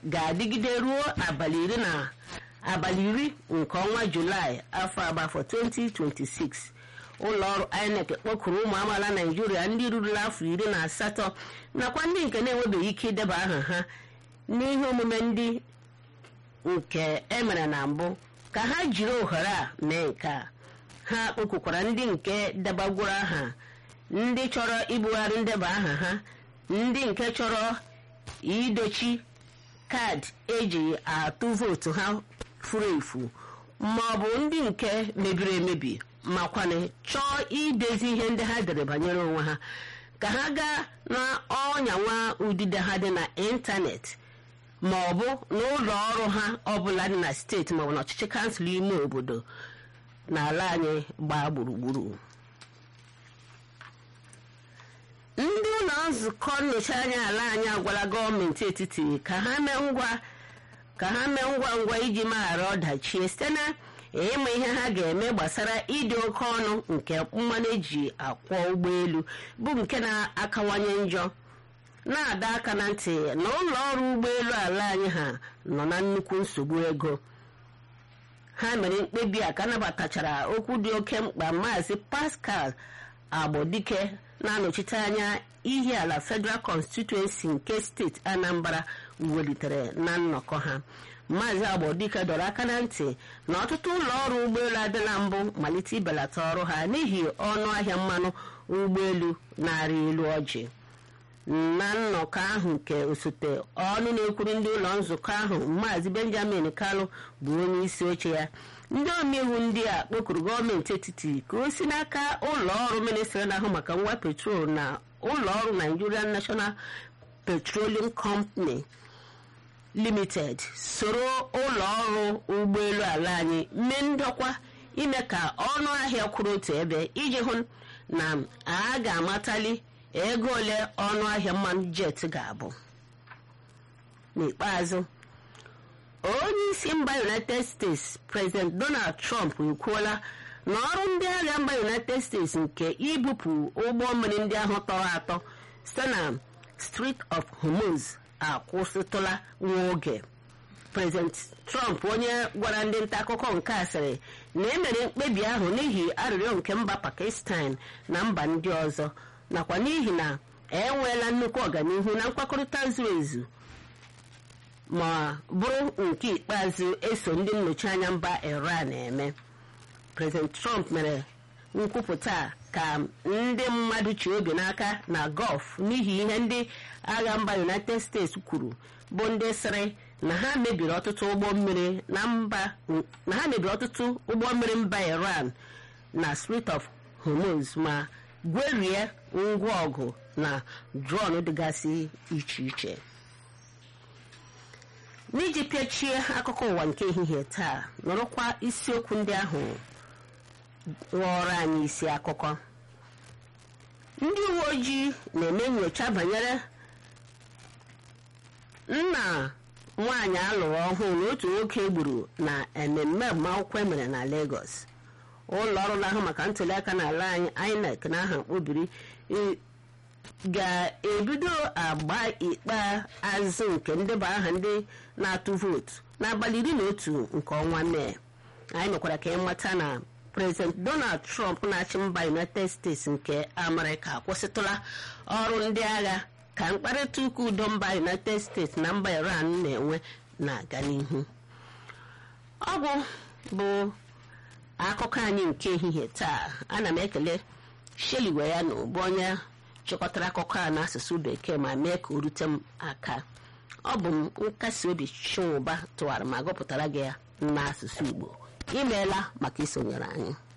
ga-adịgide ruo abalị iri na abalị iri nke ọnwa julaị afọ agbafọ 2026 ụlọọrụ inec kpọkuru ụmụ amaala naijiria ndị rurula afọ iri na asatọ nakwa ndị nke na-enwebeghị ike ideba aha ha n'ihe omume ndị nke emere na mbụ ka ha jiri ohere a mee nke a ha kpọkukwara ndị nke debagworo aha ndị chọrọ ibugharị ndeba aha ha ndị nke chọrọ idochi kaadị eji atụ vootu ha furu efu ma ọ bụ ndị nke mebiri emebi makwana chọọ idezi ihe ndị ha dere banyere onwe ha ka ha gaa n'ọnyanwa udide ha dị na ịntanetị ma ọ bụ n'ụlọ ọrụ ha ọbụla dị na steeti maọbụ n'ọchịchị kansụl ime obodo n'ala anyị gbaa gburugburu ndị ụlọ nzukọ nnọchi anya ala anyị agwala gọọmenti etiti ka ha mee ngwa ka ha mee ngwa ngwa iji maghara ọdachi site na ịma ihe ha ga-eme gbasara ịdị oke ọnụ nke mmanụ eji akwọ ụgbọelu bụ nke na-akawanye njọ na-ada aka na ntị na ụlọ ọrụ ụgbọelu ala anyị ha nọ na nnukwu nsogbu ego ha mere mkpebi a ka nabatachara okwu dị oke mkpa maazị pascal agbodike na-anọchite anya ihe ala federal constituency nke steeti anambra welitere na nnọkọ ha maazị agbodike dọrọ aka na ntị na ọtụtụ ụlọ ọrụ ụgbọelu adịla mbụ malite ibelata ọrụ ha n'ihi ọnụ ahịa mmanụ ụgbọelu na-arị elu ọjị na nnọkọ ahụ nke osote ọnụ na-ekwuru ndị ụlọ nzukọ ahụ maazị benjamin kalu bụ onye isi oche ya ndị omeiwu ndị a kpọkuru gọọmenti etiti ka o si n'aka ụlọ ọrụ ministri na-ahụ maka ngwa petrol na ụlọ ọrụ nigerian national petroleum company limited soro ụlọ ọrụ ụgbọelu ala anyị mee ndokwa ime ka ọnụ ahịa kwụrụ otu ebe iji hụ na a ga-amatali ego ole ọnụ ahịa mmanụ jet ga-abụ n'ikpeazụ onye isi mba united states president donald trump ekwuola na ọrụ ndị agha mba united states nke ibupụ ụgbọ mmiri ndị ahụ tọrọ atọ site na Strait of Hormuz akwụsịtụla nwa oge president trump onye gwara ndị nta akụkọ nke a sịrị na emere mkpebi ahụ n'ihi arịrịọ nke mba pakistan na mba ndị ọzọ nakwa n'ihi na enweela nnukwu ọganihu na nkwakọrịta zuru ezu ma bụrụ nke ikpeazụ eso ndị nnọchi anya mba iran eme president trump mere nkwupụta ka ndị mmadụ chi obi n'aka na gọf n'ihi ihe ndị agha mba united states kwuru bụ ndị sịrị na ha mebiri ọtụtụ ụgbọ mmiri na mba na ha mebiri ọtụtụ ụgbọ mmiri mba iran na Strait of Hormuz ma gwerie ngwa ọgụ na drọn dịgasị iche iche n'iji pịachie akụkọ ụwa nke ehihie taa nọrọkwa isiokwu ndị ahụ ghọrọ anyị isi akụkọ ndị uwe ojii na-eme nyocha banyere nna nwaanyị alụrụ ọhụụ na otu nwoke gburu na ememme agbamakwụkwọ emere na Lagos ụlọ ọrụ na-ahụ maka ntụliaka n'ala anyị INEC na aha mkpobiri ga-ebido agba ikpeazụ nke ndeba aha ndị na-atụ vootu n'abalị iri na otu nke ọnwa mee anyị mekwara ka ịmata na prezident donald trump na-achị mba united states nke amerịka akwụsịtụla ọrụ ndị agha ka mkparịta ụka udo mba united states na mba iran na-enwe na-aga n'ihu ọgwụ bụ akụkọ anyị nke ehihie taa ana m ekele sheli ya na ụbụ onye chịkọtara akụkọ a n'asụsụ bekee ma mee ka o rute m aka ọ bụ m nkasi obi chinwụba tụwara ma gụpụtara gị ya n'asụsụ igbo imeela maka isonyere anyị